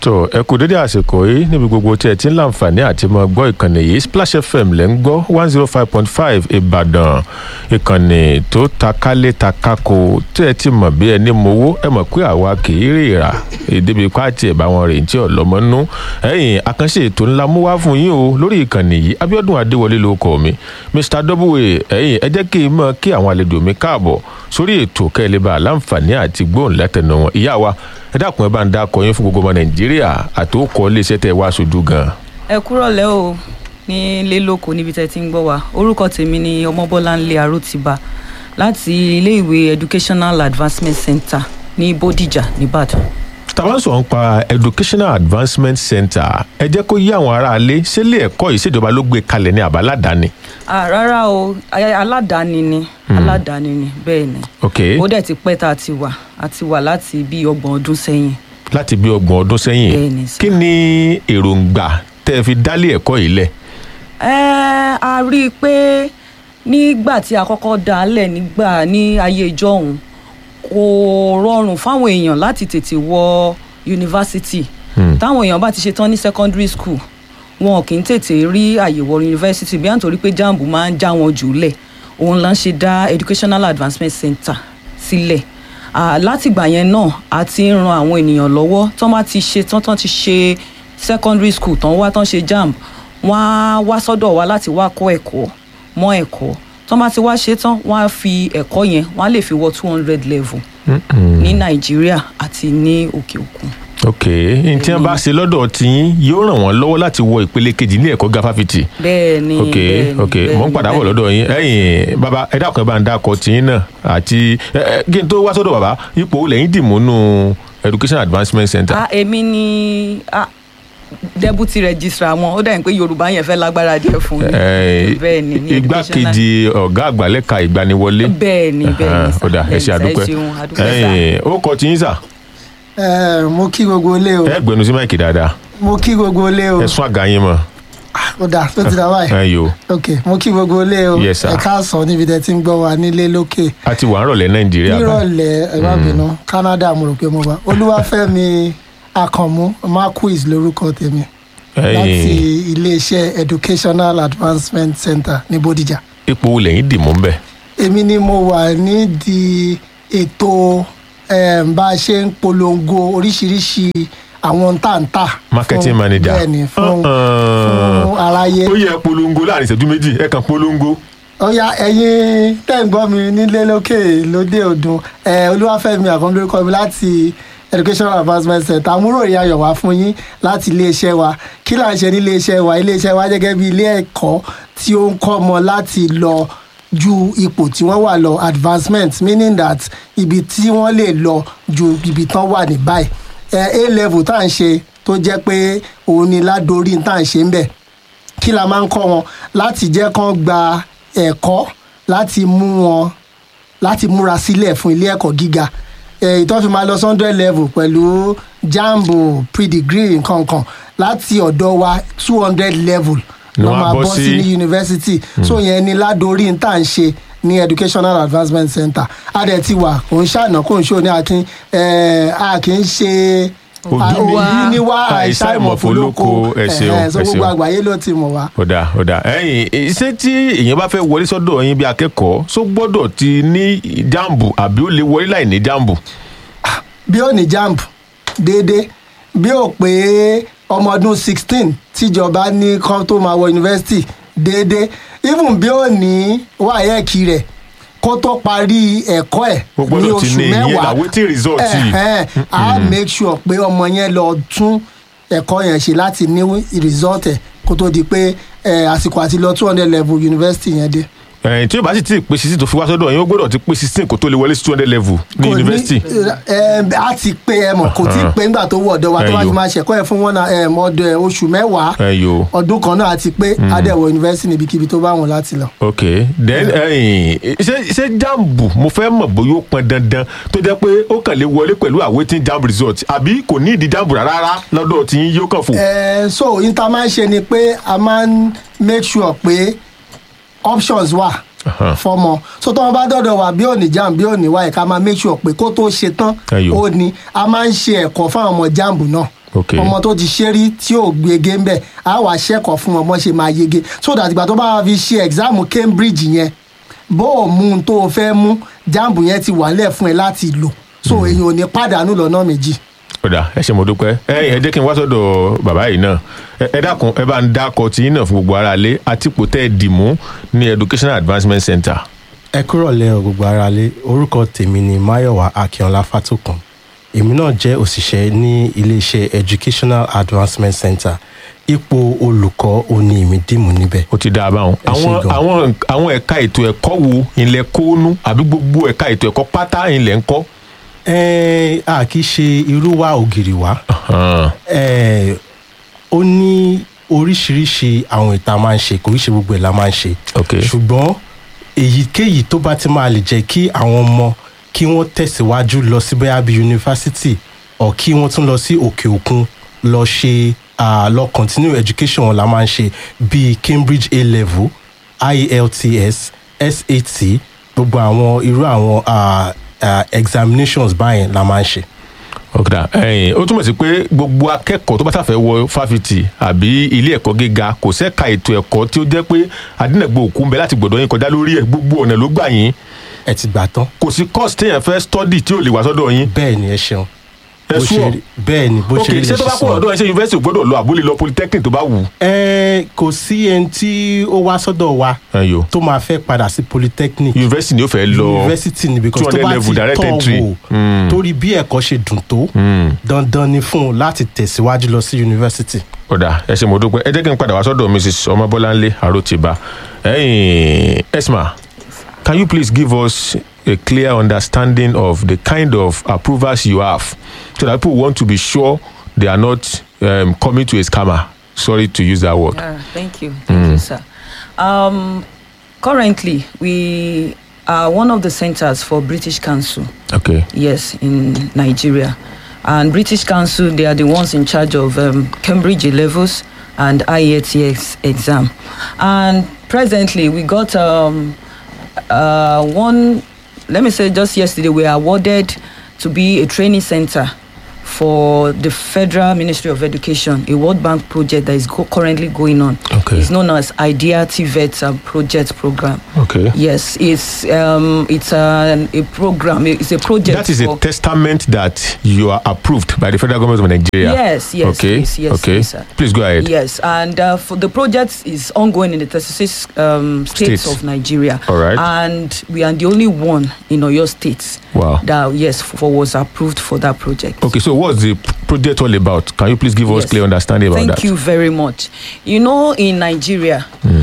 tó ẹ kú dédé àsìkò yìí níbi gbogbo tí ẹ ti ń láǹfààní àti mọ gbọ́ ìkànnì yìí splash fm lẹ́ ń gbọ́ one zero five point five ìbàdàn ìkànnì tó ta kálé ta kákó tí ẹ ti mọ̀ bí ẹni mowó ẹ mọ̀ pé àwa kì í rìrà ìdíbi pàtì ẹ̀ bá wọn rìn tí ọ̀lọ́mọ nú ẹ̀yìn àkànṣe ètò ńlá mú wá fún yín o lórí ìkànnì yìí abiodun adéwọlé ló kọ mi mr w ẹ̀yìn ẹ jẹ́ kí n mọ̀ kí àwọn àlejò mi káàbọ̀ sórí ètò kẹ́lẹ́bà láǹfààní àti gbóhùn látẹnu wọn ìyá wa ẹ dákun ẹ bá ń dákọ yín fún gbogbo ọmọ nàìjíríà àtòkọ iléeṣẹ́ tẹ wá aṣojú gan. ẹ kúrọ̀lẹ́ o ní ilé lóko níbi tẹ́ ti ń gbọ́ wa orúkọ tèmi ni ọmọbọ́láńlé arótìbá láti iléèwé educational advancement center ní bódìjà nìbàdàn. tàbá sọ̀rọ̀ ń pa educational advancement center ẹ jẹ́ kó yí àwọn aráalé sílé ẹ̀kọ́ yìí ṣèjọba ló gbé kalẹ̀ ní àbá aládàáni. Ah, rárá o ay- aládàáni ni aládàáni ni bẹ́ẹ̀ ni ok ó dẹ̀ ti pẹ́ tá a ti wà a ti wà láti bí ọgbọ̀n ọdún sẹ́yìn láti bí ọgbọ̀n ọdún sẹ́yìn Bẹ́ẹ̀ ni sir. kí ni èròǹgbà tẹ́ ẹ fi dálé ẹ̀kọ́ yìí lẹ̀. Ẹ́, a rí i pé nígbà tí a kọ́kọ́ dá a lẹ̀ nígbà ní ayé ìjọ́hun kò rọrùn fáwọn èèyàn láti tètè wọ yunifásitì Hmm. táwọn èèyàn bá ti ṣe tán ní secondary school wọn kì í tètè rí àyè wọ yunifásitì bí à ń torí pé jamb máa ń já wọn jù lẹ̀ òun là ń ṣe dá educational advancement center sílẹ̀ Ah, látìgbà yẹn náà a ti ń ran àwọn ènìyàn lọ́wọ́ tán bá ti ṣe tán tán ti ṣe secondary school tán wá tán ṣe jamb wọ́n á wá sọ́dọ̀ wa láti wá kọ́ ẹ̀kọ́ mọ́ ẹ̀kọ́ tán bá ti wá ṣe tán wọ́n á fi ẹ̀kọ́ yẹn wọ́n á lè fi wọ two hundred level Mm-mm. ní nàìjíríà àti ní òkè òkun. ok n tí wọn bá ṣe lọ́dọ̀ tiyín yóò ràn wọ́n lọ́wọ́ láti wọ ìpele kejì ní ẹ̀kọ́ gáfáfitì. bẹ́ẹ̀ ni ok bẹ́ẹ̀ ni, ok bẹ́ẹ̀ mò ń ni, padà bẹ́ẹ̀ bọ̀ ni. lọ́dọ̀ yín ẹ̀yìn bàbá ẹ dákun ẹ bá ń dákọ̀ tiyín náà àti ẹ ẹ kí n tó wá sọ́dọ̀ bàbá ipò lẹ́yìn dìmú nù education advancement center. ah èmi ni ah deputy registrar wọn ó dàbí pé yorùbá yẹn fẹ́ lágbára díẹ̀ fún mi Ẹ, bẹ́ẹ̀ ni ní igbákejì ọ̀gá àgbà lẹ́ka ìgbaniwọlé. bẹ́ẹ̀ ni bẹ́ẹ̀ ni sà, ó dà ẹ bẹ́ẹ̀ ṣe ni sà, àdúpẹ́ ẹ ṣeun àdúpẹ́ sà. ẹ̀yìn ó kọ tiyín sà ẹ mo kí gbogbo ilé o ẹ gbẹnu sí máìkì dáadáa mo kí gbogbo ilé o ẹ sún àga yín mọ́ ó dà tó ti dà báyìí ẹ yòó ok mo kí gbogbo ilé o Yes, sir. ẹ káàsán níbi tẹ ti ń gbọ́ wa nílé lókè a ti wà ń rọ̀lẹ́ nàìjíríà báyìí. nírọ̀lẹ́ ẹ má bínú canada mo rò pé mo wà olúwàfẹ́mi akànmú marquis lórúkọ tèmi láti ẹ̀yìn iléeṣẹ́ educational advancement center ní bódìjà ipò wo lẹ́yìn dìmú ń bẹ̀. èmi ni mo wà nídìí ètò em, bá a ṣe ń polongo oríṣiríṣi àwọn táǹtà marketing fún- manager. bẹ́ẹ̀ni fún Uh-uh. fún aráyé ó yẹ polongo láàrin ìṣẹ́jú méjì ẹ kàn polongo. ọ̀ya ẹ̀yin tẹ́ ń gbọ́ mi nílé lókè lóde òdùn ẹ̀ olúwàfẹ́mi àkàndé orúkọ mi láti educational advancement center àmúrò ìyá ayọ̀ wá fún yín láti iléeṣẹ́ wa kí là ń ṣe ní iléeṣẹ́ wa iléeṣẹ́ wa gẹ́gẹ́ bí ilé ẹ̀kọ́ tí ó ń kọ́ ọmọ láti lọ ju ipò tí wọ́n wà lọ advancement meaning that ibi tí wọ́n lè lọ ju ibi tán wà ní báyìí ẹ̀ a level tá à ń ṣe tó jẹ́ pé òun ni ládórí tá à ń ṣe ń bẹ̀ kí la máa ń kọ́ wọn láti jẹ́ kán gba ẹ̀kọ́ láti mú wọn láti múra sílẹ̀ fún ilé ẹ̀kọ́ gíga Eh, ìtọ́ fi máa lọ sunday level pẹ̀lú jambo pre-degree nkankan láti ọ̀dọ̀ wa two hundred level Ni ló wọ́n á máa bọ́ bọ́ sí sí- ní yunifásitì so yẹn ni ládórí tá à ń ṣe ní educational advancement center adẹ̀ ti wà kò ń ṣàná kò ń ṣó ní akin eh, a kì í ṣe Òbí mi òbí ní wá àìsàn àìsàn ìmọ̀fólókò, ìmọ̀fólókò ẹ ṣeun, Eh, so ẹ gbogbo ṣeun. àgbáyé ló ti mọ̀ wá. ó dà ó dà ẹ̀yìn iṣẹ́ tí èèyàn bá fẹ́ wọlé sọ́dọ̀ yín bí akẹ́kọ̀ọ́ só gbọ́dọ̀ ti ní jambu àbí ó lè wọlé láì ní jambu. bí ó ní jamb déédéé bí ó pé ọmọ ọdún sixteen tíjọba ní kán tó máa wọ yunifásitì déédéé even bí ó ní wáyẹ̀kì rẹ̀ kó tó parí ẹ̀kọ́ ẹ̀ Ó gbọ́dọ̀ ní ti oṣù ní ìyẹn mẹ́wàá làwétí result yìí. ẹ̀hẹ́n, á make sure pé ọmọ yẹn lọ tún ẹ̀kọ́ yẹn ṣe láti ní result ẹ̀ kó tó di pé eh, àsìkò àti lọ two hundred level yunifásitì yẹn dé. ẹ̀yìn tí ó bá sì ti pé sixteen tó fi wá sọ́dọ̀ yín ó gbọ́dọ̀ ti pé sixteen kó tó lè wọlé sí two hundred level ní Kò yunifásitì. ẹ a ti pé ẹ mọ̀ kò tí ì pé ńgbà tó wọ ọ̀dọ̀ wa tó bá Ẹyọ. fi máa ṣẹ̀kọ́ ẹ̀ fún wọn náà ẹ̀ ọdọ ẹ̀ oṣù mẹ́wàá ẹ̀yọ́ ọdún kan náà àti pé adẹ̀wọ̀ yunifásitì níbikíbi tó bá wọn láti lọ. ok then ẹ̀yìn ṣé ṣé jambu mo fẹ́ mọ̀ bóyá ó pọn dandan tó jẹ́ pé ó kàn lè wọlé pẹ̀lú awaiting jamb result àbí kò ní ìdí jambu rárá lọ́dọ̀ tí yín yóò kàn fò. ẹ so yín tá a máa ń ṣe ni pé a máa ń make sure pé options wà Aha. fọmọ so tọ́wọ́n bá dọ̀dọ̀ wà bí òní jam bí òní wáyé ká máa make sure pé kó tó ṣe tán Ẹyọ. ó ní a máa ń ṣe ẹ̀kọ́ fáwọn ọmọ jamb náà Okay. ọmọ tó ti ṣe rí tí ò gbege ń bẹ̀ á wà ṣẹ́kọ̀ọ́ fún ọmọ ṣe máa yege so that ìgbà tó bá fi ṣe exam Cambridge yẹn bó o mú un tó o fẹ́ mú jambu yẹn ti wà nílẹ̀ fún ẹ láti lò so èèyàn ò ní pàdánù lọ́nà méjì. kódà ẹ ṣe mo dúpẹ́ ẹ ẹ jẹ́ kí n wá sọ́dọ̀ bàbá yìí náà ẹ ẹ dákun ẹ bá ń dákọ tí yín náà fún gbogbo ara lé àti ipò tẹ́ ẹ dì mú ní educational advancement center. ẹ kúrò lẹ́ o gbogbo ara lé orúkọ tèmi ni mayowa akínọlá fatokan èmi náà jẹ́ òṣìṣẹ́ ní iléeṣẹ́ educational advancement center ipò olùkọ́ òní èmi dìmú níbẹ̀. ó ti dáa báwọn. Ẹ ṣé àwọn gan. àwọn àwọn ẹ̀ka ètò ẹ̀kọ́ wo ilẹ̀ kóónú àbí gbogbo ẹ̀ka ètò ẹ̀kọ́ pátá ilẹ̀ ń kọ́. ẹ a kì í ṣe irú wa ògiri wa Hàn, ẹ ó ní oríṣiríṣi àwọn ìta máa ń ṣe kò í ṣe gbogbo ẹ̀ la máa ń ṣe ok ṣùgbọ́n èyíkéyìí tó bá ti máa lè jẹ́ kí àwọn ọmọ kí wọ́n tẹ̀síwájú lọ sí bóyá bíi yunifásitì ọ̀ kí wọ́n tún lọ sí òkè òkun lọ ṣe ah, lọ continue education wọn la máa ń ṣe bíi Cambridge A level IELTS SAT gbogbo àwọn irú àwọn ah, ah, examinations báyẹn la máa ń ṣe. ọ̀kadà ẹ̀yìn ó túmọ̀ sí pé gbogbo akẹ́kọ̀ọ́ tó bá sàfẹ́ wọ fáfitì àbí ilé ẹ̀kọ́ gíga kò sẹ́ka ètò ẹ̀kọ́ tí ó jẹ́ pé adínàgbò òkú ń bẹ láti gbọ̀dọ̀ yín kọjá lórí ẹ̀ gbogbo ọ̀nà ló gbà yín ẹ ti gbà tán kò sí course téèyàn fẹ́ study tí ò lè wá sọ́dọ̀ yín bẹ́ẹ̀ ni ẹ ṣeun ẹ bó ṣe sùọ́ rí- bẹ́ẹ̀ ni bó ok ṣe rí ṣé lè tó bá ṣe kó sọ. ọ̀dọ̀ ẹ ṣe yunifásitì gbọ́dọ̀ lọ àbúlé lọ polytechnic tó bá wù. ẹ kò sí ẹni tí ó wá sọ́dọ̀ wa ẹyọ tó máa fẹ́ padà sí polytechnic yunifásitì ni ó fẹ́ lọ university ni because tó 200 bá level ti direct tọ́ entry. wò Mm. torí bí ẹ̀kọ́ ṣe dùn tó Hmm. dandan ni fún un láti tẹ̀síwájú lọ sí university. ọ̀dà ẹ ṣe mo dúpẹ́ ẹ jẹ́ kí n padà wá sọ́dọ̀ mrs ọmọbọ́láńlé àròtìbá ẹ̀yìn esma can you please give us a clear understanding of the kind of approvals you have so that people want to be sure they are not um, coming to a scammer sorry to use that word. Yeah, thank you. Thank you, sir. Um, currently, we are one of the centers for British Council, okay yes, in Nigeria. And British Council, they are the ones in charge of um, Cambridge A levels and IELTS exam. And presently, we got um, uh, one, let me say just yesterday, we were awarded to be a training center for the Federal Ministry of Education, a World Bank project that is go- currently going on. Okay. It's known as IDEA TVET uh, project program. okay Yes, it's um, it's an, a program. It's a project. that is a for- testament that you are approved by the federal government of nigeria. Yes, yes, okay yes, yes, okay yes, sir. please go ahead. Yes, and uh, for the project is ongoing in the 36 um, states, States. of Nigeria. All right. And we are the only one in Oyo State Wow. that yes for was approved for that project. Okay, so what's the p- project all about? Can you please give us Yes. clear understanding about Thank that? you very much. You know, in Nigeria,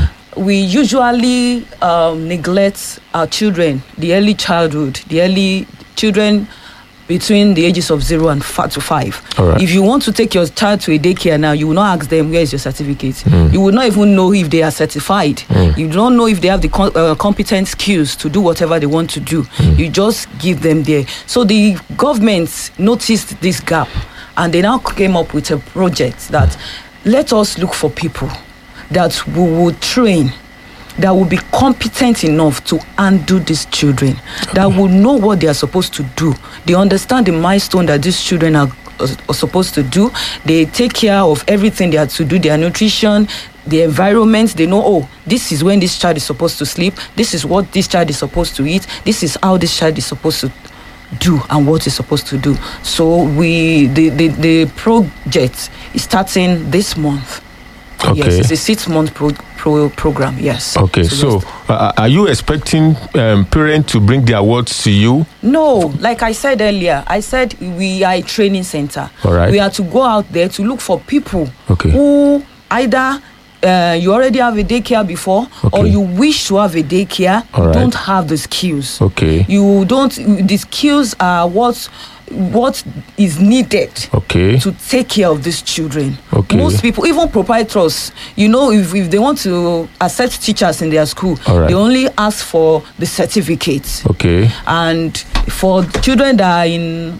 we usually um, neglect our children, the early childhood, the early children between the ages of zero and five to five. All right. If you want to take your child to a daycare now, you will not ask them where is your certificate. You will not even know if they are certified. You don't know if they have the com- uh, competent skills to do whatever they want to do. You just give them there. So the government noticed this gap, and they now came up with a project that let us look for people that we will train that will be competent enough to undo these children that will know what they are supposed to do they understand the milestone that these children are, are supposed to do they take care of everything they have to do their nutrition the environment they know oh this is when this child is supposed to sleep this is what this child is supposed to eat this is how this child is supposed to do and what it's supposed to do so we the the, the project is starting this month Okay. yes it's a six month pro, pro program yes Okay, so yes. uh, are you expecting um, parents to bring their awards to you? no like i said earlier i said we are a training center All right. we are to go out there to look for people Okay. who either uh, you already have a daycare before or Okay. you wish to have a daycare All you right. don't have the skills Okay. you don't the skills are what what is needed Okay. to take care of these children. Okay. Most people, even proprietors, you know, if, if they want to accept teachers in their school, All right. they only ask for the certificate. Okay. And for children that are in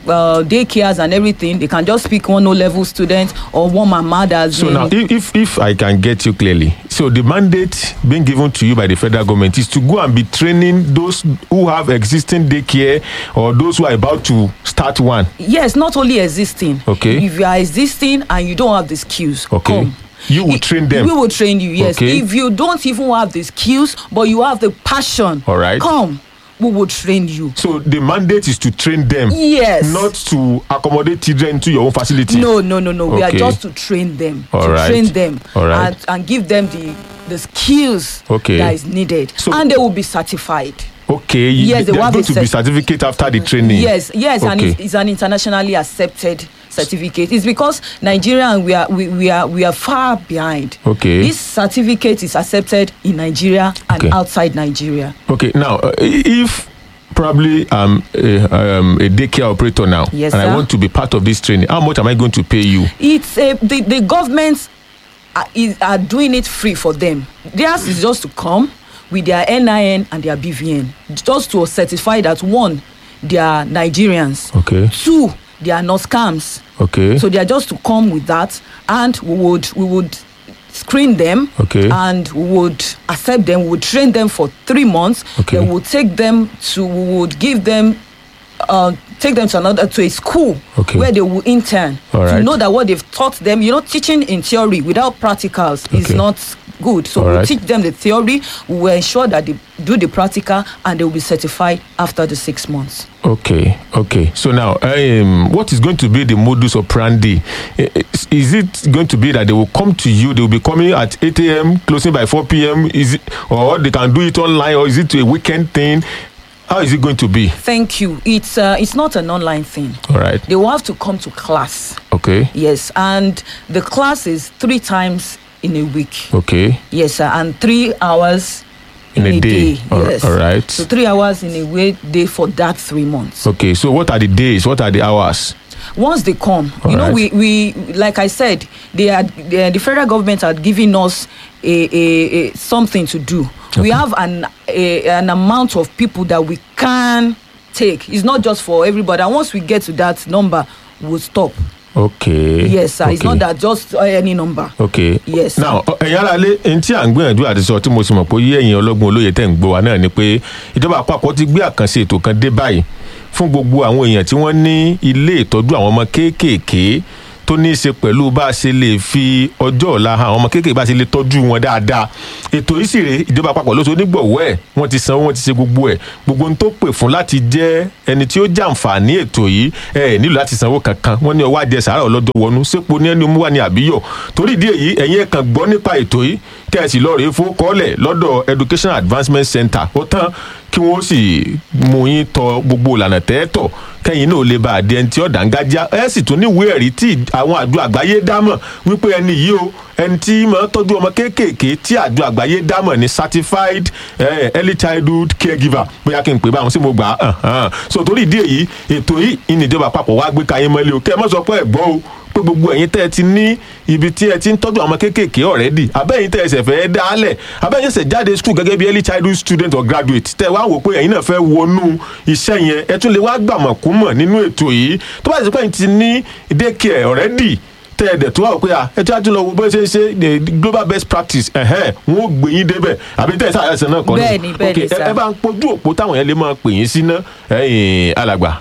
uh, daycares and everything they can just pick one o level student or one mama that's So been- now, if, if if I can get you clearly, so the mandate being given to you by the federal government is to go and be training those who have existing daycare or those who are about to start one. yes not only existing Okay. if you are existing and you don't have the skills Okay. come You will I- train them. we will train you yes Okay. if you don't even have the skills but you have the passion All right. come we will train you So the mandate is to train them, yes not to accommodate children into your own facility. no no no no we are Okay. just to train them All to right. train them All right. and and give them the the skills Okay. that is needed So- and they will be certified Okay. you- Yes, they there's will have going a to be cert- certificate after the training. yes yes and Okay. it's, it's an internationally accepted certificate it's because nigeria and we are we, we are we are far behind Okay. this certificate is accepted in nigeria and Okay. outside nigeria Okay, now uh, if probably I'm a, um, a daycare operator now, Yes, and I sir. want to be part of this training, how much am I going to pay you? it's a the, the government are, is, are doing it free for them theirs is just to come with their nin and their bvn just to certify that one they are nigerians Okay. two they are not scams Okay. so they are just to come with that and we would we would screen them Okay. and we would accept them we would train them for three months Okay. then we would take them to we would give them uh, take them to another to a school Okay. where they will intern All to right. know that what they've taught them you know teaching in theory without practicals is Okay. not good so All we right. teach them the theory we will ensure that they do the practical and they will be certified after the six months Okay, okay. So now, um, what is going to be the modus operandi? I- Is, is it going to be that they will come to you? They will be coming at 8 a.m., closing by 4 p.m. Is it, or they can do it online, or is it a weekend thing? How is it going to be? thank you it's uh, it's not an online thing All right. they will have to come to class Okay. Yes, and the class is three times in a week. Okay. Yes, sir, and three hours In a day. All- yes. all right. So three hours in a way day for that three months. Okay. So what are the days? What are the hours? Once they come, you know, Alright. we, we like I said, they had the, the federal government had given us a, a, a something to do. We have an a, an amount of people that we can take. It's not just for everybody. And once we get to that number, we'll stop. Okay. Yes, sir. It's okay. not that just uh, any number. ok Yes, sir. now ọ- ẹ̀yin ara lé ẹni tí à ń gbìyànjú àti sọ tí mo sì mọ̀ pé yé ẹ̀yin ọlọ́gbọ́n olóye tẹ̀ ń gbọ́ wa náà ni pé ìjọba àpapọ̀ ti gbé àkànṣe ètò kan dé báyìí fún gbogbo àwọn èèyàn tí wọ́n ní ilé ìtọ́jú àwọn ọmọ kéékèèké tó ní í ṣe pẹ̀lú bá a ṣe lè fi ọjọ́ ọ̀la hàn àwọn ọmọ kéékèèké bá a ṣe lè tọ́jú wọn dáadáa ètò yìí sì rèé ìjọba àpapọ̀ ló so onígbọ̀wọ́ ẹ̀ wọ́n ti sanwó wọ́n ti ṣe gbogbo ẹ̀ gbogbo ohun tó pè fún láti jẹ́ ẹni tí ó jàǹfààní ètò yìí ẹ nílò láti sanwó kankan wọ́n ní ọwọ́ adìẹ sàárà ọlọ́dọ̀ wọnú sépo ní ẹni mú wà ní àbíyọ̀ torí ìdí èyí ẹ̀yin ẹ̀ kàn gbọ́ nípa ètò yìí kẹ́ ẹ sì lọ́ọ́ rèé fún kọ́lẹ̀ lọ́dọ̀ education advancement center ó tán kí wọ́n sì mú yín tọ gbogbo ìlànà tẹ́ẹ̀tọ̀ kẹ́yìn náà lè bá àdé ẹni tí ó dàńgájá ẹ sì tún níwèé ẹ̀rí tí àwọn àjọ àgbáyé dámọ̀ wípé ẹni yìí o ẹni tí máa ń tọ́jú ọmọ kéékèèké tí àjọ àgbáyé dámọ̀ ní certified eh, early childhood caregiver bóyá kí n pè báwọn sí mo gbà á hàn so torí ìdí èyí ètò yìí ìníjọba àpapọ̀ wá gbé kayé mọ́lẹ̀ o kẹ́ ẹ mọ́ sọ pé ẹ̀ gbọ́ o pé gbogbo ẹ̀yin tẹ́ ẹ ti ní ibi tí ẹ ti ń tọ́jú àwọn kéékèèké ọ̀rẹ́dì abẹ́yìn tẹ́ ẹ ṣẹ̀ fẹ́ dálẹ̀ abẹ́yìn ṣẹ̀ jáde school gẹ́gẹ́ bí early childhood student or graduate tẹ́ ẹ wá wò pé ẹ̀yin náà fẹ́ wọnú iṣẹ́ yẹn ẹ tún lè wá gbàmọ̀ kú mọ̀ nínú ètò yìí tó bá ti pẹ́ yín ti ní daycare ọ̀rẹ́dì tẹ́ ẹ dẹ̀ tó wà pé à ẹ tí wàá tún lọ wo bó ṣe ṣe the global best practice ẹ̀hẹ́n wọn ò gbé yín débẹ̀ àbí tẹ́ ẹ sáà ẹsẹ̀ náà kọ́ ni Bẹ́ẹ̀ni, bẹ́ẹ̀ni, Ok, ẹ- sir. ẹ bá ń pojú òpó táwọn yẹn lè máa pè yín sí ná ẹ̀yìn alàgbà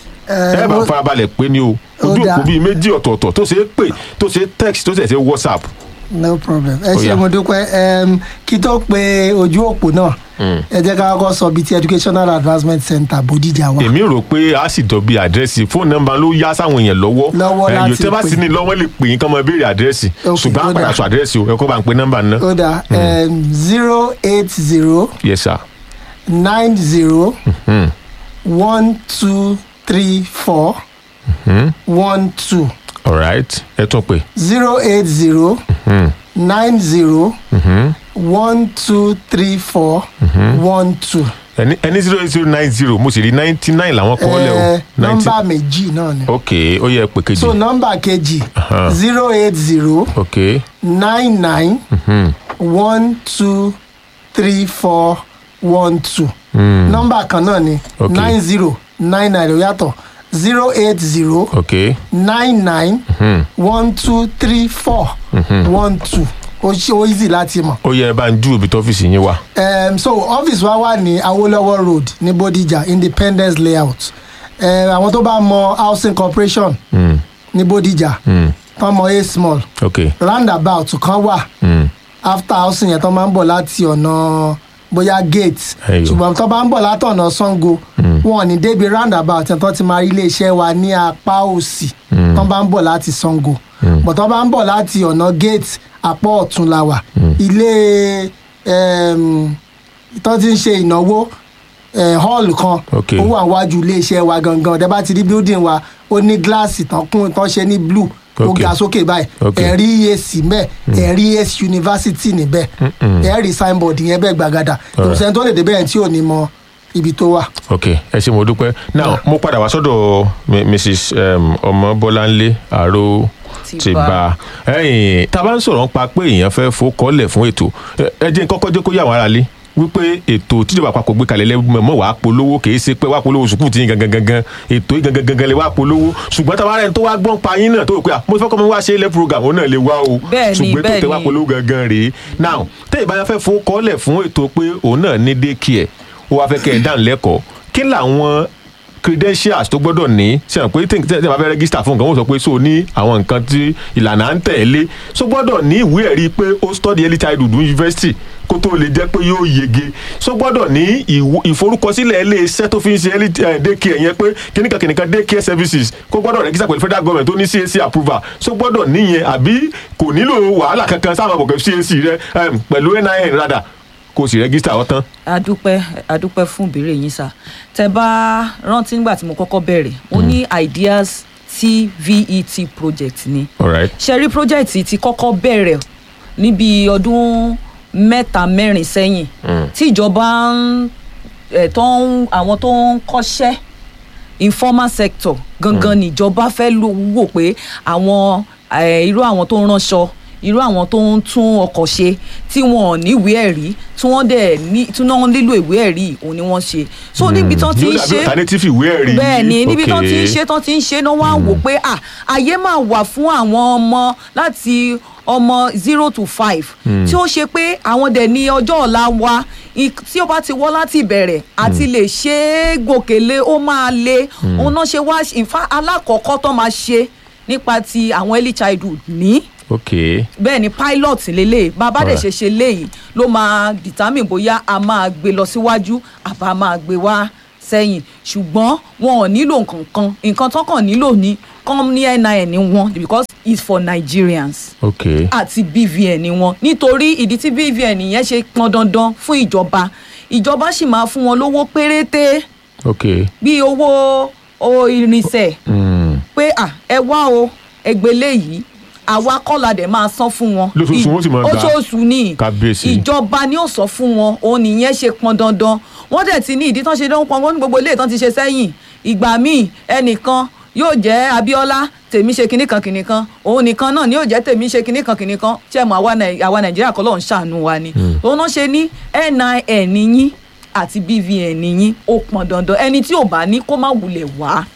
ẹ bá mo- farabalẹ̀ pé ní o Ó ojú dáa. òpó bíi méjì ọ̀tọ̀ọ̀tọ̀ tó ṣe é pè tó ṣe é text tó ṣe é ṣe whatsapp. no problem ẹ Ó ṣe yá. mo dúpẹ́ Em, kí tó pe ojú òpó náà ẹ jẹ́ ká kọ́kọ́ sọ bíi ti educational advancement center bòdìjà wa èmi rò pé a sì jọ bí àdírẹ́sì fóònù nọ́mbà ló yá sáwọn èèyàn lọ́wọ́ Lọ́wọ́ Eh, láti yóò tẹ́ bá pè. sì ní lọ́wọ́ lè pè yín kán mọ béèrè àdírẹ́sì Ok, ṣùgbọ́n ó àpàdà dáa. sọ àdírẹ́sì o ẹ kó bá ń pe nọ́mbà náà. ó dà zero eight zero yes sir. nine zero Hmm. one two three four one two all right ẹ tún pè. zero eight zero Hmm. nine zero Mhm. one two three four one two. ẹni ẹni zero eight zero nine zero mo sì rí ninety nine làwọn kọ́ lẹ̀ o. Ẹ, 90 nọ́mbà méjì náà ni. ok ó yẹ pé kejì. so nọ́mbà kejì Aha. zero eight zero ok nine nine Mhm. one two three four one two Hmm. nọ́mbà kan náà ni Ok. nine zero nine nine ló yàtọ̀ zero eight zero ok nine nine one two three four one two ó ṣe ó easy láti mọ̀. ó yẹ ẹ bá ń ju ibi tó ọ́fíìsì yín wà. um, so office wa wà ní awolowo road ní bodija independence layout um, àwọn tó bá mọ housing corporation Mm, ní bodija mm, tán mọ a small ok roundabout kan wà mm, after housing yẹn tán máa ń bọ̀ láti ọ̀nà bóyá gate Ẹyọ. ṣùgbọ́n tán bá ń bọ̀ látọ̀nà sango wọn ò ní débi roundabout yẹn tán ti máa rí iléeṣẹ́ wa ní apá òsì tán bá ń bọ̀ láti sango bọ̀ tán bá ń bọ̀ láti ọ̀nà gate apá ọ̀tún la wà ilé um, tán ti ń ṣe ìnáwó eh, hall kan Ok. ó wà wájú iléeṣẹ́ wa gangan ọ̀dẹ́ bá ti rí building wa ó ní gíláàsì tán kún tán ṣe ní blue ó Ok. ga sókè báyìí Ok. ẹ̀rí ac mẹ́ ẹ̀rí ac university níbẹ̀ ẹ̀rí signboard yẹn bẹ́ẹ̀ gbàgàdà ìrùsẹ̀ tó lè dé bẹ́ẹ̀ tí ò ní mọ ibi tó wà. ok ẹ ṣe mo dúpẹ́ now mo padà wá sọ́dọ̀ mi- mrs um, ọmọbọ́láńlé àrò Ti ti bá. bá ẹyìn tá a bá ń sọ̀rọ̀ nípa pé èèyàn fẹ́ fòkọ́lẹ̀ fún ètò ẹ- ẹ jẹ́ n kọ́kọ́ jẹ́ kó yà wọ́n ara lé wípé ètò tíjọba àpapọ̀ gbé kalẹ̀ lẹ́gbẹ̀ẹ́ mọ̀ wàá polówó kì í ṣe pé wàá polówó sùkúù tí yín gangan gangan ètò yín gangan gangan lè wàá polówó ṣùgbọ́n tá a bá rẹ̀ tó wá gbọ́n pa yín náà tó rò pé à mo fẹ́ kọ́ mi wá ṣe ilé program òun náà lè wá o Bẹ́ẹ̀ni, ṣùgbọ́n ètò tẹ wá bẹ́ẹ̀ni. polówó gangan rèé now tẹ́yìn bá yẹn fẹ́ fòkọ́lẹ̀ fún ètò pé òun náà ní daycare ó wá fẹ́ kẹ́ ẹ̀ dá lẹ́kọ̀ọ́ kí làwọn credentials tó gbọ́dọ̀ ní ṣe hàn pé tí tí tí a bá fẹ́ register fún nǹkan wọ́n sọ pé so ní àwọn nǹkan tí ìlànà à ń tẹ̀lé so gbọ́dọ̀ ní ìwé ẹ̀rí pé ó study early childhood university kó tó lè jẹ́ pé yóò yege so gbọ́dọ̀ ní ìwò- ìforúkọsílẹ̀ ilé-iṣẹ́ tó fi ń ṣe early eh, daycare yẹn pé kìnnìkan kìnnìkan daycare services kó gbọ́dọ̀ register pẹ̀lú federal government tó ní CAC approval so gbọ́dọ̀ níyẹn àbí kò nílò wàhálà kankan sáwọn àbọ̀kẹ́ CAC rẹ em, pẹ̀lú NIN rádà kó o sì register ọ̀tán. adúpẹ́ adúpẹ́ fún ìbéèrè yín sá tẹ bá rántí nígbà tí mo kọ́kọ́ bẹ̀rẹ̀ mo ní ideas tvet project ni alright ṣẹ́rí project ti kọ́kọ́ bẹ̀rẹ̀ níbi ọdún mẹ́ta mẹ́rin sẹ́yìn tí ìjọba ń ẹ̀ tó ń àwọn tó ń kọ́ṣẹ́ informal sector gangan níjọba fẹ́ lò wò pé àwọn eh, irú àwọn tó ń ránṣọ irú àwọn tó ń tún ọkọ̀ ṣe tí wọn ò níwèé ẹ̀rí tí wọ́n dẹ̀ ní tí wọ́n nílò ìwé ẹ̀rí òun ni wọ́n ṣe so níbi tán ti ń yóò dàbí ṣe alternative ìwé ẹ̀rí bẹ́ẹ̀ ni níbi tán ti ń Okay. ṣe tán ti ń ṣe náà wá ń wò pé à àyè máa wà fún àwọn ọmọ láti ọmọ zero to five tí ó ṣe pé àwọn dẹ̀ ní ọjọ́ ọ̀la wa i- tí ó bá ti wọ́ láti ìbẹ̀rẹ̀ àti lè ṣe é gòkèlè ó máa le òun náà ṣe wá ìfá alákọ̀ọ́kọ́ tó máa ṣe nípa ti àwọn early childhood ní ok bẹ́ẹ̀ ni pilot lélẹ̀ bàbá dẹ̀ Alright. ṣe ṣe léyìí ló máa determine bóyá a máa gbé lọ síwájú àbá máa gbé wá sẹ́yìn ṣùgbọ́n wọn ò nílò nǹkan kan nǹkan tó kàn nílò ní com ní nin ní wọn because it's for Nigerians ok àti BVN ní wọn nítorí ìdí tí BVN yẹn ṣe pọn dandan fún ìjọba ìjọba sì máa fún wọn lówó péréte ok bíi owó owó irinṣẹ́ mm. pé à ẹ wá o ẹgbẹ́lẹ́ yìí àwa kọ́ la dẹ̀ máa san fún wọn. Lóṣooṣù wọ́n sì máa gbà. oṣooṣù ni Kábíyèsí. ìjọba ni ó sọ fún wọn òun nìyẹn ṣe pọn dandan wọ́n dẹ̀ ti ní ìdí tán ṣe dán pọn wọ́n ní gbogbo ilé ìtàn ti ṣe sẹ́yìn ìgbà míì ẹnìkan yóò jẹ́ Abíọ́lá tèmi ṣe kinní kan kinní kan òun nìkan náà ni yóò jẹ́ tèmi ṣe kinní kan kinní kan ṣé mo àwa Nàì- àwa Nàìjíríà kọ́ lọ́n ṣàánú wa ni òun náà ṣe ní NIN yín àti BVN yín ó pọn dandan ẹni tí ò bá ní kó má wulẹ̀ wá.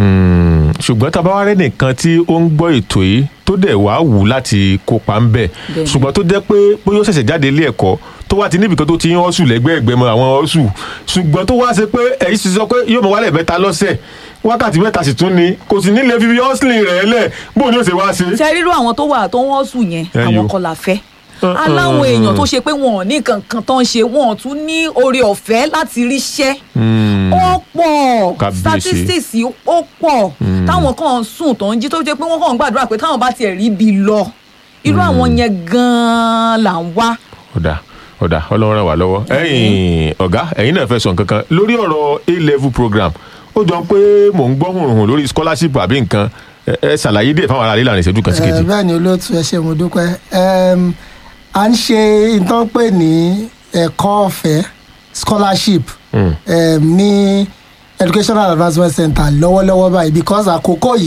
Mm. ṣùgbọ́n tá a bá wá rẹ́ nìkan tí ó ń gbọ́ ètò yìí tó dẹ̀ wá wù láti kópa ń bẹ̀ Bẹ́ẹ̀ni. ṣùgbọ́n tó jẹ́ pé bóyá ó ṣẹ̀ṣẹ̀ jáde ilé ẹ̀kọ́ tó wá ti níbìkan tó ti ń ọ́sù lẹ́gbẹ̀ẹ́gbẹ́ mọ àwọn ọ́sù ṣùgbọ́n tó wá ṣe pé ẹ̀yìn sì sọ pé yóò mọ wálẹ̀ mẹ́ta lọ́sẹ̀ wákàtí mẹ́ta sì tún ni kò sì nílé fífi ọ́sìlìn rẹ̀ lẹ̀ bóun ni ó ṣe wá ṣe. ṣe rírú àwọn tó wà tó wọ́n sùn yẹn Ẹyọ. àwọn kọ́ la fẹ́ Uh-uh. aláwọn èèyàn tó ṣe pé wọn ò ní kankan tó ń ṣe wọn ò tún ní oore ọ̀fẹ́ láti ríṣẹ́ Mm. ó pọ̀ Kábíyèsí. statistics yìí ó pọ̀ táwọn kan ń sùn tó ń jí tó jẹ́ pé wọ́n kàn ń gbàdúrà pé táwọn bá tiẹ̀ rí ibi lọ irú àwọn yẹn gan-an là ń wá. ọ̀dà ọ̀dà ọlọ́run ràn wá lọ́wọ́ ẹ̀yin ọ̀gá ẹ̀yin náà fẹ́ sọ nǹkan kan lórí ọ̀rọ̀ a level program ó jọ pé mò ń gbọ́ hùrùhùn lórí scholarship àbí nǹkan ẹ ẹ ṣàlàyé díẹ̀ fáwọn ará lílànà ìṣẹ́jú kan sí Eh, kejì. bẹ́ẹ̀ ni olóòtú ẹ ṣe mo dúpẹ́ Em, à ń ṣe nǹkan pè ní ẹ̀kọ́ ọ̀fẹ́ scholarship Mm. em, ní educational advancement center lọ́wọ́lọ́wọ́ báyìí because àkókò yìí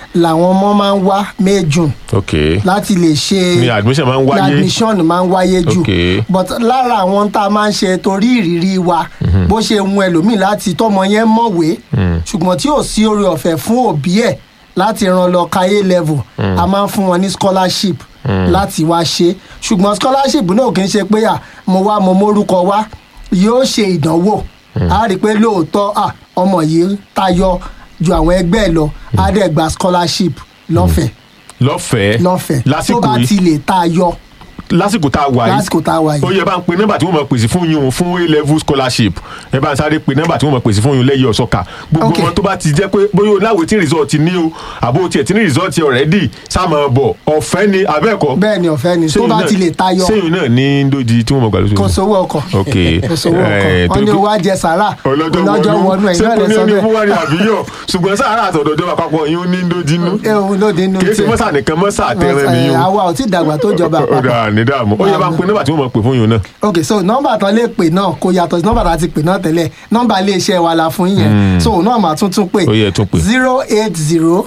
làwọn ọmọ máa ń wá may june ok láti lè ṣe ni admission máa ń ní wáyé admission máa ń wáyé jù Ok. but lára àwọn tá a máa ń ṣe torí ìrírí wa bó ṣe mú ẹlòmíì láti tọmọ yẹn mọ̀wé ṣùgbọ́n tí ò sí oore ọ̀fẹ́ fún òbí ẹ̀ láti ran lọ káyé level a máa ń fún wọn ní scholarship láti wá ṣe ṣùgbọ́n scholarship náà kì í ṣe pé à mo wá mo mórúkọ wá yóò ṣe ìdánwò a rí i pé lóòótọ́ à ọmọ yìí tayọ ju àwọn ẹgbẹ́ ẹ̀ lọ á dẹ̀ gba scholarship lọ́fẹ̀ẹ́ lọ́fẹ̀ẹ́ lọ́fẹ̀ẹ́ tó lásìkò bá yìí ti lè tayọ lásìkò tá a wà yìí lásìkò tá a wà ó yìí. yẹ bá ń pe nọ́mbà tí wọ́n mọ̀ pèsè fún yín o fún a level scholarship ẹ bá ń sáré pe nọ́mbà tí wọ́n mọ̀ pèsè fún yín lẹ́yìn ọ̀sọ́ka gbogbo Ok. wọn tó bá ti jẹ́ pé bóyá o láwo tí result ní o àbó tiẹ̀ tí ní result already sáàmù bọ̀ ọ̀fẹ́ ni abẹ́ẹ̀kọ́ bẹ́ẹ̀ ni ọ̀fẹ́ ni tó Sẹ́yìn bá náà- ti lè tayọ sẹ́yìn náà ní ndóji tí wọ́n mọ̀ gbà lóṣooṣù kò sówó ọkọ̀ ok kò sówó ọkọ̀ Eh, wọ́n torí ní pé- owó ajẹ sàrà ọlọ́jọ́ wọnú ẹ̀yìn náà lè sẹ́kùn ní sọ ó ní bẹ́ẹ̀ fún wa ní àbíyọ̀ ṣùgbọ́n sáárà àtọ̀dọ̀ ìjọba àpapọ̀ yín ó ní ndóji nú ẹ òun ló dé inú kì í ṣe tiẹ̀. mọ́sà nìkan mọ́sà àtẹ̀rẹ̀ Eh, nìyí o àwa ò tí ì dàgbà tó jọba ó àpapọ̀ dà ní dààmú ó yẹ bá ń pe nọ́mbà tí wọ́n mọ̀ pè fún yín náà ok so nọ́mbà tán lè pè náà kò yàtọ̀ sí nọ́mbà tá a ti pè náà tẹ́lẹ̀ nọ́mbà iléeṣẹ́ wa la fún yín yẹn so òun náà máa tún tún pè Ó yẹ tún pè. zero eight zero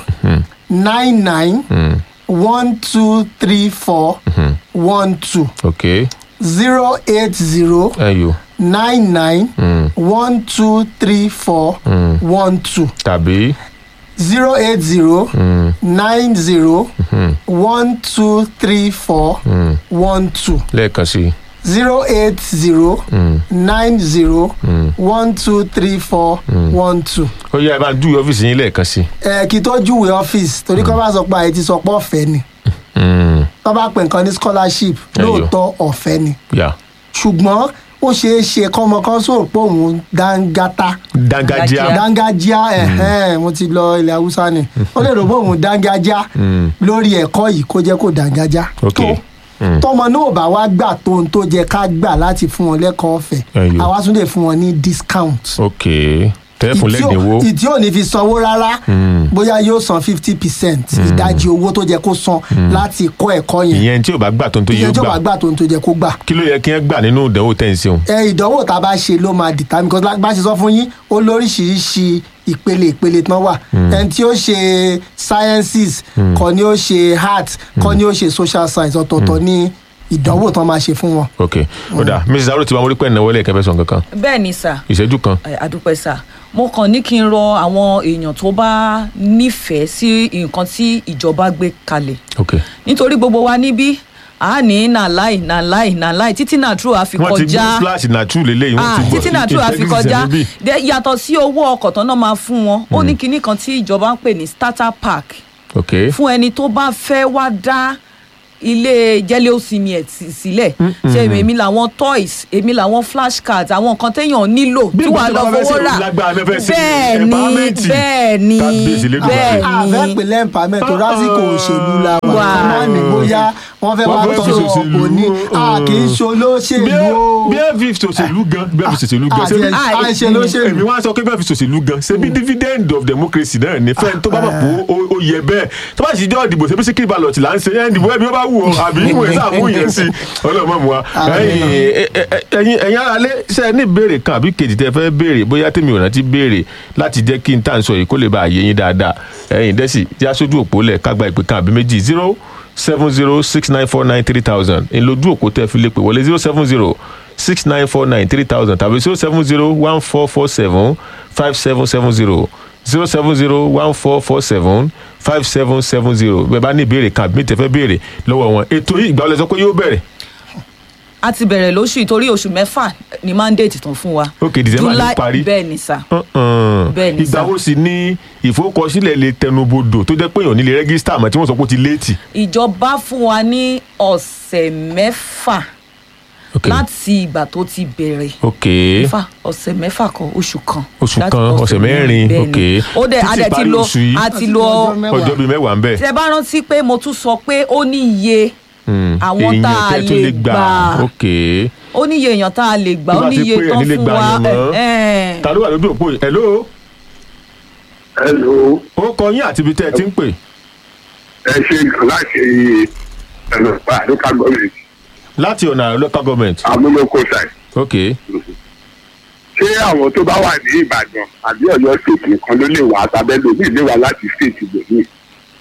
nine nine one two three four one two ok zero eight zero ẹyọ nine nine one two three four one two tàbí zero eight zero nine zero one two three four one two lẹ́ẹ̀kan sí i. zero eight zero nine zero one two three four one two. ó yẹ ẹ bá ń dúró ọ́fíìsì yín lẹ́ẹ̀kan sí i. ẹ kí tó júwe ọ́fíìsì torí kọ́ bá sọ pé àyè ti sọ pé ọ̀fẹ́ ni Mm, kọ́ bá pè nǹkan ní scholarship Ẹyọ. lóòótọ́ ọ̀fẹ́ ni yà ṣùgbọ́n ó ṣeé ṣe kọ́mọ kan sọ̀rọ̀ pé òun dáńgátá dángájíá dángájá ẹ̀hẹ́n mo ti lọ ilẹ̀ haúsá ni ó lè rò pé òun dángájá lórí ẹ̀kọ́ yìí kó jẹ́ kó dángájá Ok. tó tọmọ náà bá wá gbà tó ohun tó jẹ ká gbà láti fún wọn lẹ́kọ̀ọ́ ọ̀fẹ́ Ẹyọ. àwa tún lè fún wọn ní discount ok tẹ́fún Ìtí ò- lẹ́dínwó ìtí ò ní fi sanwó rárá bóyá yóò san fifty percent ìdajì owó tó jẹ kó san láti kọ́ ẹ̀kọ́ yẹn ìyẹn tí ò bá gbà tó ń tó ìyẹn yóò tó bá gbà gbà tó ohun tó jẹ kó gbà kí ló yẹ kí wọ́n gbà nínú ìdánwò tẹ̀ ń ṣeun. ẹ ìdánwò tá a bá ṣe ló máa dìtà because like bá ṣe sọ fún yín ó lóríṣiríṣi ìpele ìpele tán wà ẹni tí ó ṣe sciences kọ́ ni ó ṣe art kọ́ ni ó ṣe social science ọ̀tọ̀ọ̀tọ̀ ní ìdánwò tán máa ṣe fún wọn. ok ó dà mrs aro ti wá mórí pẹ́ ìnáwó lẹ́ẹ̀kẹ́ fẹ́ sọ nǹkan kan bẹ́ẹ̀ ni sà ìṣẹ́jú kan ẹ, àdúpẹ́ sà mo kàn ní kí n rọ àwọn èèyàn tó bá nífẹ̀ẹ́ sí nǹkan tí ìjọba gbé kalẹ̀ ok nítorí gbogbo wa níbí a ní nàláì nàláì nàláì títí náà true àfi wọ́n ti gbé kọjá splash nàtú lélẹ́yìn wọ́n ah ti gbọ́ títí náà true àfi integrity kọjá níbí. Dẹ- yàtọ̀ sí owó ọkọ̀ tán náà máa fún wọn ó ní kinní kan tí ìjọba ń pè ní starter pack ok fún ẹni tó bá fẹ́ wá dá ilé jẹ́lẹ́ òsínmi ẹ̀ sí- sílẹ̀ ṣe èmi làwọn toys èmi làwọn flashcards àwọn nǹkan téèyàn nílò Bí tí ìgbà wàá tó lọ bá fẹ́ fowó ṣe rà lágbára náà fẹ́ ṣe bẹ́ẹ̀ ni empowerment. bẹ́ẹ̀ ni Kábíyèsí Elédùmarè. bẹ́ẹ̀ àfẹ́ ni pèlè empowerment tó lásìkò òṣèlú la wà Wà. kọ́ máa ní bóyá wọ́n fẹ́ Wọ́n wá fẹ́ tọ́ fi ṣòṣèlú, ọ̀pọ̀ ní a kì í ṣe bí olóṣèlú ẹ o. bí ẹ fi ṣòṣèlú gan bí ẹ fi ṣòṣèlú gan àti ṣé bí- ẹ̀- à ń ṣe èmi lóṣèlú. wá sọ pé bẹ́ẹ̀ fi ṣòṣèlú gan ṣe bí dividend of democracy náà ní fẹ́ẹ́ tó bá mọ̀ pé ó- ó yẹ bẹ́ẹ̀ tó bá sì jọ́ ìdìbò ṣe bí síkírì balọ̀ tì là ń ṣe ẹ̀ ń dìbò ẹ̀mí ó bá wù ọ́ àbí ìwé sàmú yẹn sí ọlọ́mọ mu wa ẹ̀yin ẹ̀yin ẹ̀yin ara lé ṣe ẹ ní ìbéèrè kan àbí kejì tẹ fẹ́ béèrè bóyá tèmi ò rántí béèrè láti jẹ́ kí n tà ń sọ yìí kó lè bá àyè yín dáadáa ẹ̀yin dẹ́sì tí a sójú òpó lẹ̀ kágbá ìpè kan àbí méjì zero seven zero six nine four nine three thousand ńlójú òpó tẹ́ fi lè pè wọlé zero seven zero six nine four nine three thousand tàbí zero seven zero one four four seven five seven seven zero zero seven zero one four four seven five seven seven zero bẹ́ẹ̀ bá ní ìbéèrè kan àbí mi tẹ́ fẹ́ béèrè lọ́wọ́ wọn ètò yìí ìgbà wọlé sọ pé yóò bẹ̀rẹ̀ a ti bẹ̀rẹ̀ lóṣù yìí torí oṣù mẹ́fà ni mandate tán fún wa Ok, December ló parí. bẹ́ẹ̀ ni sà Uh-uh. Bẹ́ẹ̀ ni ìgbà sà. wo sì ni ìfowókọsílẹ̀ lè tẹnubodò tó jẹ́ pé èèyàn nílé rẹ́gísítà àmọ́ tí wọ́n sọ pé ó ti léètì. ìjọba fún wa ní ọ̀sẹ̀ mẹ́fà ok láti ìgbà tó ti bẹ̀rẹ̀ ok mẹ́fà ọ̀sẹ̀ mẹ́fà kan oṣù kan Oṣù Láti kan, ọ̀sẹ̀ mẹ́rin, bẹ́ẹ̀ ni. ok. ó dẹ̀ Títí a dẹ̀ ti parí lo oṣù yìí. a ti Àti lo ọjọ́ mẹ́wàá. ọjọ́ bíi mẹ́wàá ń bẹ̀. tẹ bá rántí pé mo tún sọ pé ó ní iye àwọn tá a èèyàn tẹ́ tó lè gbà ok ó ní iye èèyàn tá a lè gbà Bí ó wàá ní ti iye pé tán ẹni lè fún gbà wa yàn mọ́. ẹ̀, ẹ̀. ta ló wà lójú òpó yìí hello Hello, ó kọ yín àti ibi tẹ́ ẹ ti ń pè ẹ ṣe láti ẹ̀rọ local government láti ọ̀nà local government amúlòkó side. ok Ṣé àwọn tó bá wà ní Ìbàdàn àbí Ọ̀yọ́ state nìkan ló lè wà àtàbẹ́lò ní ìlú wa láti state ibòmíì?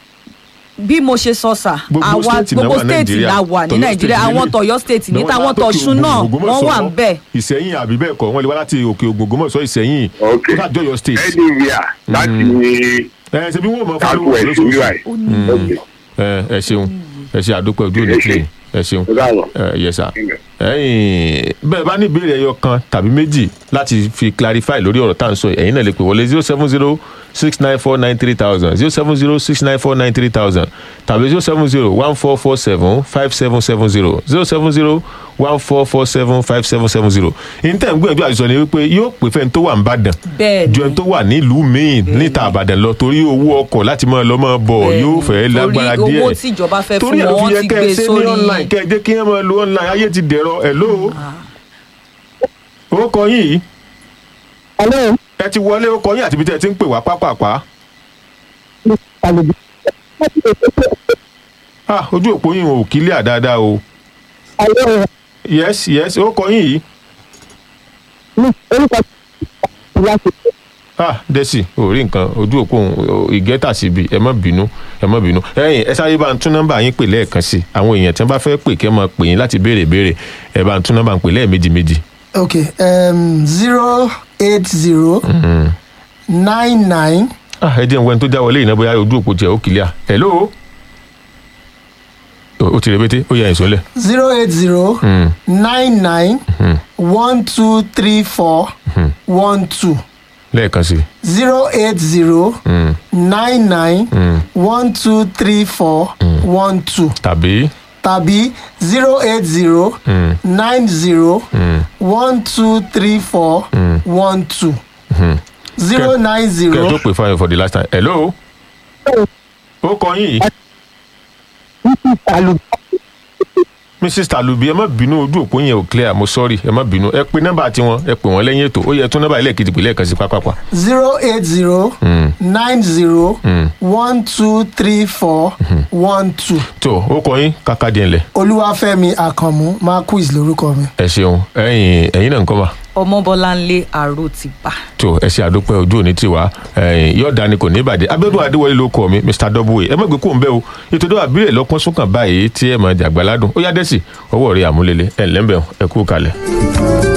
bí mo ṣe sọ sà Gbogbo àwa state náà gbogbo wà state Nàìjíríà. la wà ní Tọ̀yọ́ nàìjíríà state àwọn lélẹ̀. tọ̀yọ́ state ní Náà wọ́n táwọn wá lókè tọ̀ṣun náà Ògbómọ̀ṣọ́, wọ́n wà ń bẹ̀. ìsẹ̀yìn àbí bẹ́ẹ̀ kọ́ wọ́n lè wá láti òkè ògbómọ̀ṣọ́ ìsẹ̀yìn ok ó sàjọyọ̀ state anywhere láti ẹ ṣe bí wọ́n mọ̀ fún kákó lówó ẹ̀sìn lóṣooṣù ui ok ẹ ẹ ṣeun ẹ ṣe àdúpẹ́ ojú òní Ẹ ṣé. pé ẹ ṣeun ó dáhùn. ẹ yẹ sà ẹ̀yin bẹ́ẹ̀ bá ní ìbéèrè ẹyọ kan tàbí méjì láti fi clarify lórí ọ̀rọ̀ tá à ń sọ yìí ẹ̀yin náà lè pè wọlé zero seven zero six nine four nine three thousand zero seven zero six nine four nine three thousand tàbí zero seven zero one four four seven five seven seven zero zero seven zero one four four seven five seven seven zero ìntẹ̀ ń gbìyànjú àti sọ ni wípé yóò pè fẹ́ni tó wà ń bàdàn bẹ́ẹ̀ ju ẹni tó wà nílùú míì níta àbàdàn lọ torí owó ọkọ̀ láti máa lọ máa bọ̀ Bẹ́ẹ̀ni, yóò fẹ́ lágbára torí díẹ̀ owó tí ìjọba fẹ́ torí fún ẹ̀ ló wọn fi wọ́n yẹ ti kẹ́ ẹ gbé ṣe ní sórí online kẹ́ ẹ jẹ́ kí ẹ máa lo online ayé ti dẹ̀rọ ẹ̀ ló ó kọ yín yìí Hello, ẹ ti wọlé ó kọ yín àti ibi tẹ́ ẹ ti ń pè wá pápápá Àlùbí. ah ojú òpó yín ò kílíà dáadáa o Hello, yes yes ó kọ yín yìí ní orúkọ tí láti ah dẹ́sì ò rí nǹkan ojú òpó òun ìgẹ́tà síbi ẹ má bínú ẹ má bínú ẹ̀yin ẹ sáré bá ń tún nọ́mbà yín pè lẹ́ẹ̀kan sí àwọn èèyàn tí wọ́n bá fẹ́ pè kí wọ́n máa pè yín láti béèrè béèrè ẹ bá ń tún nọ́mbà ń pè lẹ́ẹ̀mejì méjì. ok um, zero eight zero nine nine ah ẹ jẹ́ ń wẹ́n tó já wọlé yìí náà bóyá ojú òpó tiẹ̀ ó kílíà hello ó ó ti rẹpẹtẹ ó yẹ ẹ̀ sọ́lẹ̀. zero eight zero nine nine one two three four one two lẹ́ẹ̀kan sí zero eight zero nine nine one two three four one two tàbí tàbí zero eight zero nine zero one two three four one two zero nine kẹ́ ẹ zero tó pè fún ẹ for the last time hello ó kọ yín yìí Àlùbí. mrs talubi ẹ má bínú ojú òpó yẹn ò clear mo sorry ẹ má bínú ẹ pe nọ́mbà tiwọn ẹ pè wọ́n lẹ́yìn ètò ó yẹ tún nọ́mbà ẹlẹ́ẹ̀kejì pè lẹ́ẹ̀kan sí pápápá zero eight zero nine zero one two three four one two tó ó kọ yín kàkà díẹ̀ ńlẹ̀ olúwàfẹ́mi àkànmú marquis lórúkọ mi. ẹ ṣeun ẹ̀yin ẹ̀yin náà ń kọ́ ma ọmọbọláńlé àrò ti bá. tó ẹ ṣe àdópẹ́ ojú òní tiwa ẹ̀yin yóò dání kò ní ìbàdí abẹ́dùn adéwọlé ló kọ́ mi mr w ẹ má gbé kó ń bẹ́ o ètò ìdọ́wà bílẹ̀ lọ́pọ́n súnkàn báyìí tí ẹ máa jàgbá ládùn ó yá dẹ́sì ọwọ́ rẹ̀ àmúlélẹ̀ ẹ̀ ńlẹ́mbẹ̀ ẹ kú kalẹ̀.